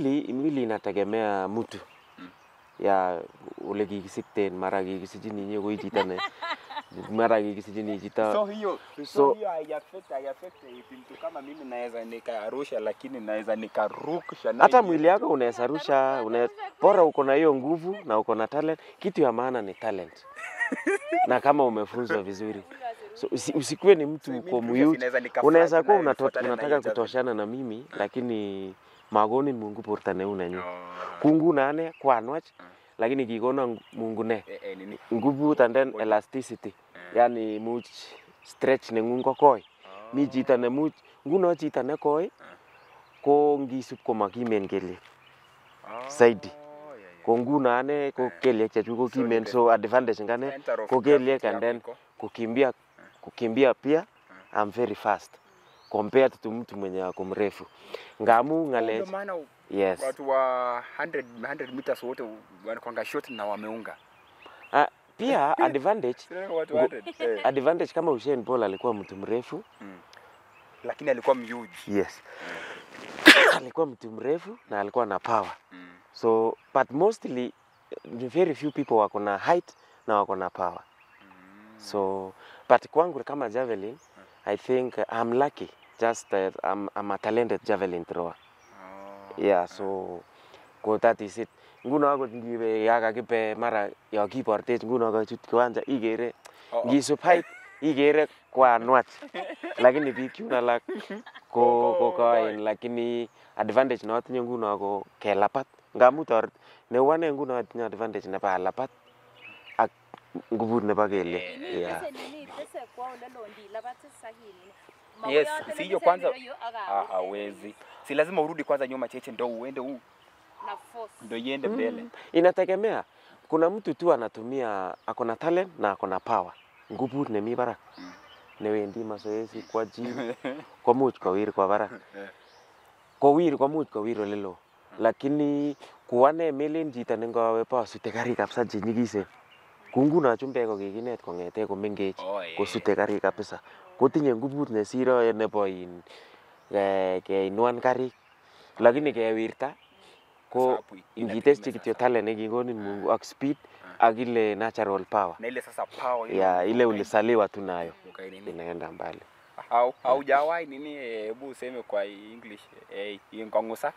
mwili mwili inategemea mtu ya ule kikisikten mara kikisichin inye koi chito ne mara kikisichin chito So hiyo so, So- hiyo haiaffect haiaffect mtu kama mimi naweza nikarusha, lakini naweza nikarukisha nayo hata hiyo. mwili yako unaweza rusha una, bora uko na hiyo nguvu na uko na talent. Kitu ya maana ni talent na kama umefunzwa vizuri so, usi, usikuwe ni mtu So, mimi uko pia muyuti. sinaweza nikafly Unaweza kuwa nayo unato- ifuatane na unataka hiyo javelin. kutoshana na mimi lakini magonin Mungu borto neu nenyu Oh. kungu ane kwanwach lakini kikona Mungu ne Eh, eh, nini? ngubut and then elasticity yani much stretch nengung ko koi mi chito ne much nguno chito ne koi ko ngisup komakimen kelyek Oh, zaidi. yeah, yeah. ko nguno ane ko kelyek chechuk ko So kimen ile- so advantage ngane Center of ko kelyek gravity and then yako iko. kukimbia kukimbia pia I'm very fast compared to mtu mwenye ako mrefu ngamu Ndio ng'alech maana yes watu wa 100 100 meters wote wanakwanga short na wameunga. ah, pia advantage Sio watu Ngu- 100. Eh. advantage kama Usain Bolt alikuwa mtu mrefu Lakini alikuwa huge. yes alikuwa mtu mrefu na alikuwa na power Mm. so but mostly ni very few people wako na height na wako na power so but kwangu kama javelin i think uh, i'm lucky just uh, I'm, I'm a talented javelin thrower Oh. yeah so ko that is it nguno akot ngiwe yakakibe mara yo kibortech nguno kachut kiwanja ikere Oh, oh. ngisup height ikere kwanwach lakini biik chun alak ko ko koen lakini advantage notinye nguno ko kelapat ngamu toret neu ane nguno atinye advantage nebo alapat ak ngubut nebo kelyek yeah. Yes, si hiyo kwanza Ah, hawezi. Si lazima urudi kwanza nyuma cheche ndo uende huu ndo iende mbele. Mm, inategemea kuna mtu tu anatumia ako na talent na ako na power ngubut nemi barak Mm. newendi mazoezi kwa gym komuch kowir kwa barak kowir komuch kowir olelo lakini ku ane melen chito nengawe basute karik kabisa chenyikisen ku nguno chumbek ko kikinet kong'ete komengech Oh, eh. kosute karik kabisa kotinye ngubut nesiro nebo in eh, keinwan karik lakini kewirta ko Sababu ina- ngiteschi ina- kityo sasa. talent nekikonin Mungu ak speed ak ile natural power Na ile sasa power ile ya ile ukai- ulisaliwa tu nayo ukai nini? inaenda mbali Au haujawahi nini eh, hebu useme kwa English eh hiyo ngongusa.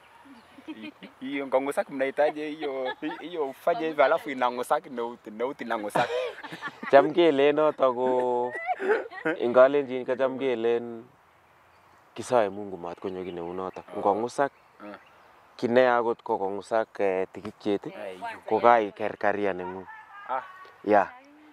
Hiyo ngongusa mnahitaji hiyo hiyo ufanye hivyo alafu inangusa nauti nauti inangusa. cham kelen noto ko ingalenjin ko cham kelen kisoe Mungu mat konyo ki neu noto ngong'usak Mm. kine akot ko kong'usak eh, tikikyet ko kaiker career neng'ung Ah, ya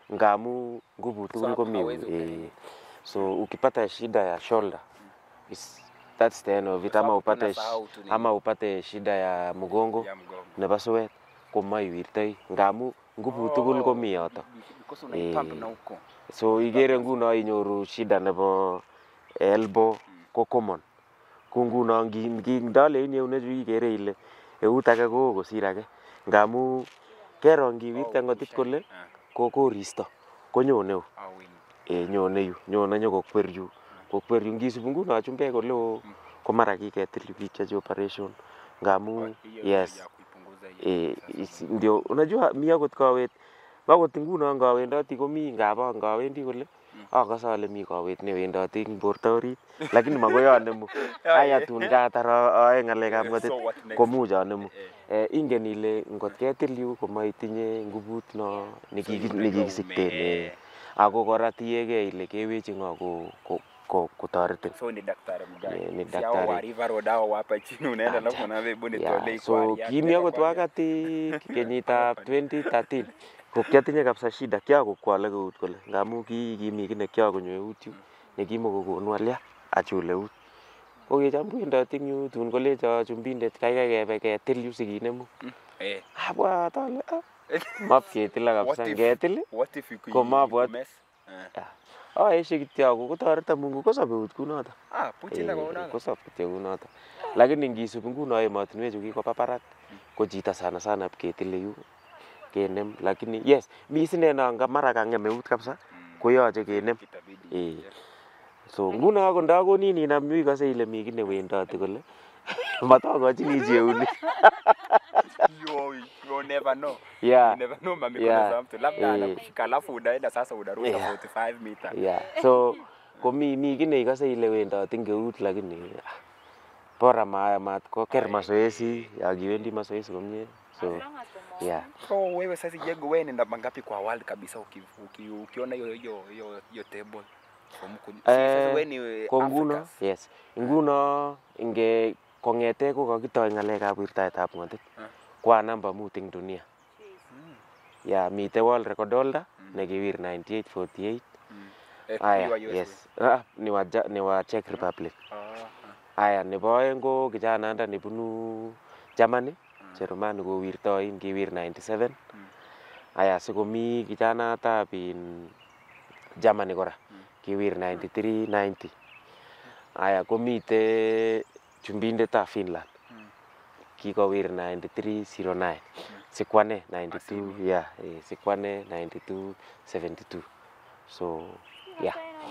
ngamu nguvu tugul hapo komi hawezi eh, so ukipata shida ya shoulder is, that's the end of it ama Sababu upate tunasahau tu nini. ama upate shida ya mgongo ya mgongo. nebo suet komaiwirtoi ngamu nguvu tugul komi yoto Because unaipump Eh. na huko. so ikere nguno inyoru shida nebo elbow ko common ko nguno ngi- ngi- ndalein eunechu ikere ile eut age koo kosir age ngamu kero ngiwirte ngotit kole Ah, ko koristo konyone yu au in- e nyone yu nyone nyokokwer yu kokwer yu ngisup nguno chumbek oleo ko mara kiketil yu biik chechi operation ngamu hiyo yes ya kuipunguza hiyo. eh, is- ndio unajua mi akot kawet akot nguno ngawendoti komi ngaba ngawendi kole akase ale mi kawet newendoti eng borto orit lakini makoi anemu aya tun katar a- ae ng'alekab ngotit So what next? komuch anemu Eh, eh, ingen ile ngot ketil yu komaitinye ngubut no nekiki- nekikisikten eh. ako kora tiegei ile kewechi ng'o ko- ko- ko- kotoretin so ni daktari mgani? Eh, ni Si hao daktari. wa River Road hao hapa chini unaenda alafu unaambia hebu Yeah, nitolee so kwari yake, kimi leta akot kwari yake. wakati kenyitab 2013 ko kiatinye kabisa shida kiakokwole eut kole ngamu ki kimi ki nekiakonyo eut yu nekimokokonu alya achul eut ko kicham kwendoti eng yu tun kolecho chumbindet kaikai kebe ketil yu sikinemu Eh, abwat ale ah, mapketila kabisa What if- ngetil what if you Ko mabwat- mess? Eh. aeshe kityo ako kotoreto Mungu kosob eut kunoto Ah, puchi na Eh, kwaona. kosob kityo kunoto lakini ngisup nguno emotinwechu kikoba barak ko chito sana sana ketile yu kenem lakini yes mi sine nanga mara kang'em eut kabisa koyoche kenem Itabidi. Eh. Yes. so nguno ako ndakonin inam yu ikose ile mi ki newendoti kole matokochini cheunik you, you never know yeah you never know mamikono Yeah. za mtu labda Eh. anakushika alafu unaenda sasa unaruka Yeah. 45 meter yeah so komi mi ki neikose ile wendoti ngeut lakini ah, bora ma mat koker mazoezi ya kiwendi mazoezi komie so yeah so wewe sasa jego wewe nenda mangapi kwa world kabisa uki, uki, ukiona hiyo hiyo hiyo hiyo table From ku- si- sasa Eh, wewe ni ko nguno Africans. yes nguno inge kong'ete ko kakitoi ng'alekab wirtaetab ng'otit Ah. kwa namba mut eng dunia ya mitei world record holder nekiwir 9848 Mm. Eh, aya you are USA. yes ah, ni wa Ja- ni wa Czech Republic Ah, aya nebo oeng ko kijananda nebunu Germany Jerumani kowirtoin kiwir 97 Mm. aya sikomi kijanatab in Germany kora Mm. kiwir 93 90 aya komite chumbindetab Finland Mm. kikowir 93 09 sikwane 92 yeah eh, sikwane 92 72 so yeah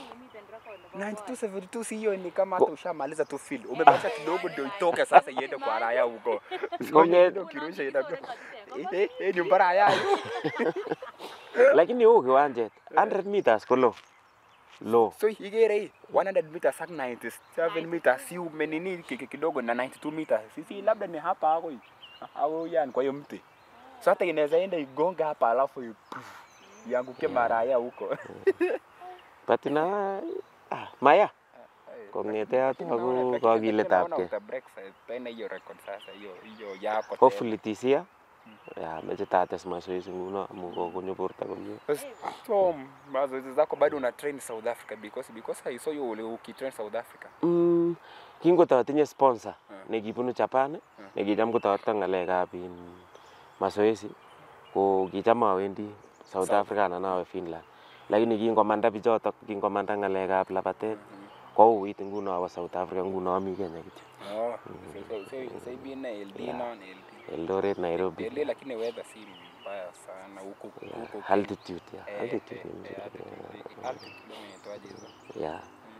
9272 si hiyo ni kama Ko- hata ushamaliza tu field umebakisha kidogo ndio itoke sasa iende kwa raya huko So, Konge- ndio kirusha inakuwa eh eh, eh ni mbara raya lakini huu kiwanjet 100 meters ko low low so igere hii 100 meters ak 97 meters si umenini ki- ki- kidogo na 92 meters sisi labda ni hapa hako hii au yani kwa hiyo mti so hata inaweza enda igonga hapa alafu i- ianguke maraya huko but na ah, maya kong'ete yoto ako kakiletabkei tena hiyo record sasa hiyo hiyo yako tena. hopefully this year ya meche tates mazoezi nguno amu kokonyo borto komie So mazoezi zako bado una train South Africa because because I saw you uli- ukitrain South Africa. Mm, kingototinye sponsor Mm. nekibunu Japan Mm. nekicham kotoreto ng'alekab in mazoezi ko kicham awendi South South. Africa anan awe Finland lakini kingomanda bichotok kingomanda ng'alekab labatet kouit nguno awo South Africa nguno ami Kenya kityo Oh, so so so so hivi na LD Yeah. na LD. Eldoret Nairobi LD lakini weather si mbaya sana huko Yeah, huko. altitude yeah. Eh, altitude eh, ni eh, mzuri altitude- altitude inaitwaje hizo? yeah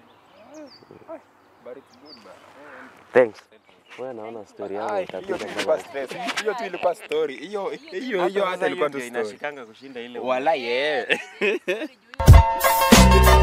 But it's good bana. thanks wewe naona story yangu Ai, hiyo tu itapiga ilikuwa mpaka stress. Hiyo tu ilikuwa story. Hiyo hiyo hiyo hata ilikuwa tu story. inashikanga kushinda ile Wala yeah.